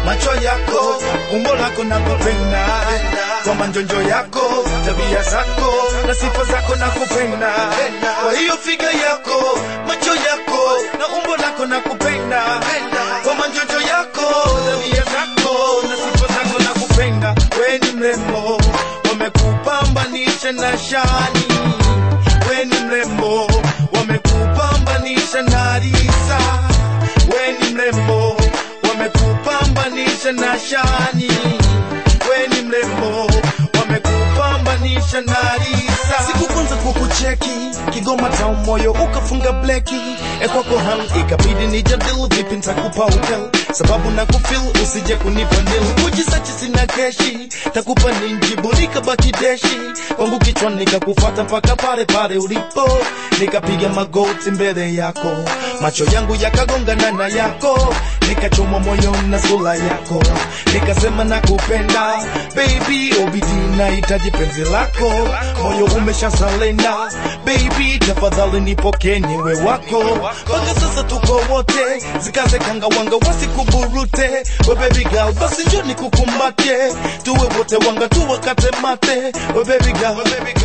macho yako, umbo lako nakupenda, kwa manjonjo yako, tabia zako na sifa zako nakupenda, kwa hiyo figa yako, macho yako na umbo lako nakupenda, kwa manjonjo yako, tabia zako na sifa zako nakupenda, we ni mrembo, wamekupambanisha na shani, we ni mrembo, wamekupambanisha na risa, we ni mrembo, wamekupambanisha na shani, we ni mrembo, wamekupambanisha na risa. Siku kwanza kukucheki Kigoma town moyo ukafunga bleki ekwako ham ikabidi nijadil vipi ntakupa hotel sababu na kufil usije kunipa nil kujisachi sina keshi takupa ninjibu nikabaki deshi kwangu kichwa nikakufata mpaka pale pale ulipo nikapiga magoti mbele yako macho yangu yakagongana na yako nikachomwa moyo na sura yako nikasema nakupenda baby obidi nahitaji penzi lako moyo umeshasalenda baby tafadhali nipokee niwe wako mpaka sasa tuko wote zikaze kangawanga wasikuburute we baby girl basi njo nikukumbate tuwe wote wanga tuwakate mate we baby girl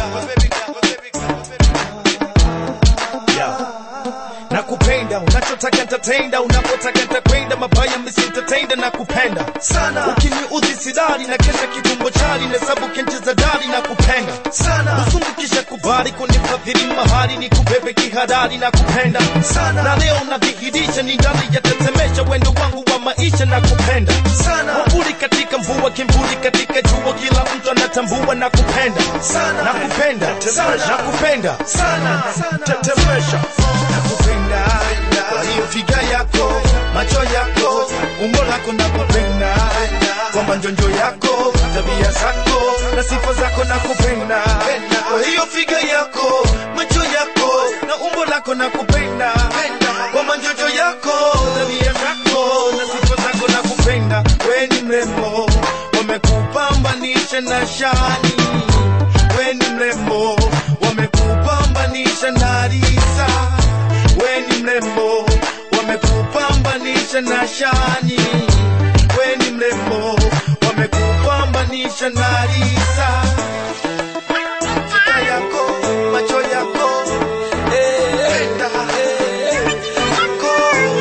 Yeah. nakupenda unachotaka ntatenda unapotaka ntakwenda mabaya misitatenda nakupenda sana ukiniudhi sidari na kesha kitumbo chali na sabu kencheza dari nakupenda sana usungukisha kubali kunifadhili mahali ni kubebe kihadari nakupenda sana na leo nadhihirisha ni ndani yatetemesha wendo wangu wa maisha nakupenda sana wavuli katika mvua kimvuli katika jua kila mtu anatambua nakupenda sana nakupenda sana nakupenda sana tetemesha nakupenda kwa hiyo figa yako macho yako umbo lako nakupenda kwa manjonjo yako tabia zako na sifa zako nakupenda kwa hiyo figa yako macho yako na umbo lako nakupenda kwa manjonjo yako tabia zako na sifa zako nakupenda we ni mrembo wamekupambanisha na shani we ni mrembo wamekupambanisha na risa we ni mrembo wamekupambanisha na shani we ni mrembo wamekupambanisha na risa Figa yako macho yako penda yako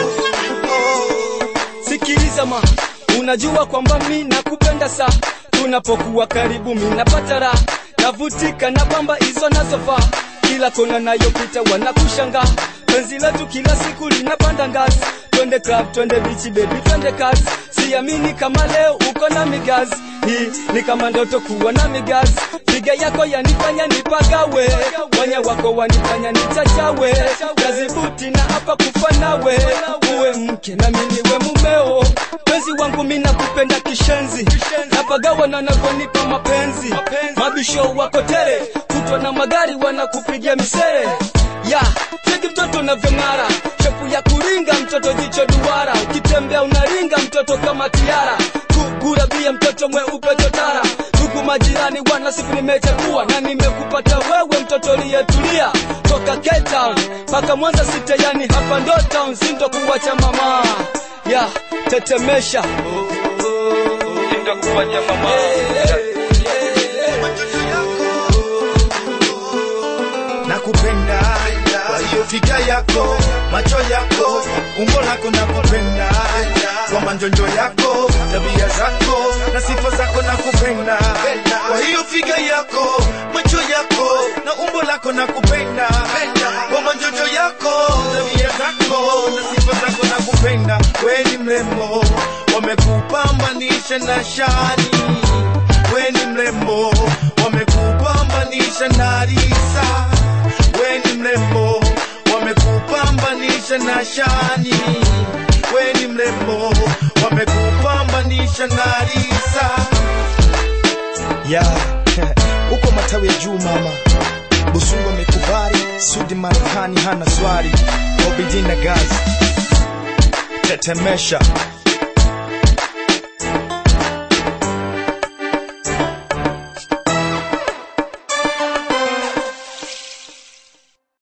sikiliza ma unajua kwamba mi nakupenda sa tunapokuwa karibu mi napata raha navutika na kwamba hizo nazofaa kila kona nayopita wanakushanga penzi letu kila siku linapanda ngazi twende club twende bichi baby twende kazi siamini kama leo uko na migazi hii ni kama ndoto kuwa na migazi piga yako yanifanya nipagawe wanya wako wanifanya nichachawe kazibuti na hapa kufa nawe uwe mke na mimi we mumeo penzi wangu mi nakupenda kishenzi napagawa na navyonipa mapenzi mabisho wako tele kutwa na magari wanakupigia misere ya cheki mtoto navyong'ara shepu ya kuringa mtoto jicho duara ukitembea unaringa mtoto kama tiara kugurabia mtoto mweupe totara ndugu majirani wana siku nimechagua na nimekupata wewe mtoto liyetulia toka Cape Town mpaka Mwanza site yani hapa ndo town sindo kuwacha mama ya tetemesha sindo kuwacha mama nakupenda kwa hiyo figa yako macho yako umbo lako nakupenda kwa manjonjo yako tabia zako na sifa zako nakupenda kwa hiyo figa yako macho yako na umbo lako nakupenda kwa manjonjo yako tabia zako na sifa zako nakupenda we ni mrembo wamekupambanisha na shani we ni mrembo wamekupambanisha na risa we ni mrembo wamekupambanisha na shani we ni mrembo wamekupambanisha na risa ya uko matawi ya juu mama busungu amekubali sudi marekani hana swali obidina gazi tetemesha